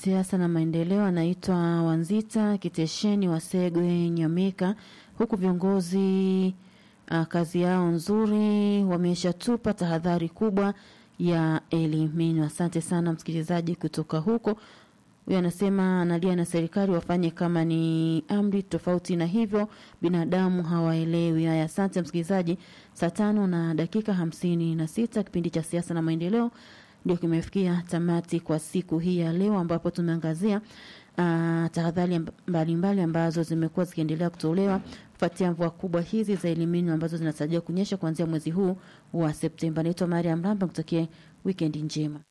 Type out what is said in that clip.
siasa na maendeleo, anaitwa Wanzita Kitesheni Wasegwe Nyamika, huku viongozi uh, kazi yao nzuri wameshatupa tahadhari kubwa ya elimini. Asante sana msikilizaji kutoka huko. Huyo anasema analia na serikali wafanye kama ni amri tofauti, na hivyo binadamu hawaelewi. Haya, asante msikilizaji. Saa tano na dakika hamsini na sita kipindi cha siasa na maendeleo ndio kimefikia tamati kwa siku hii ya leo, ambapo tumeangazia uh, tahadhari mbalimbali ambazo zimekuwa zikiendelea kutolewa kufuatia mvua kubwa hizi za elimini ambazo zinatarajiwa kunyesha kuanzia mwezi huu wa Septemba. Naitwa Mariam Ramba, kutakie wikendi njema.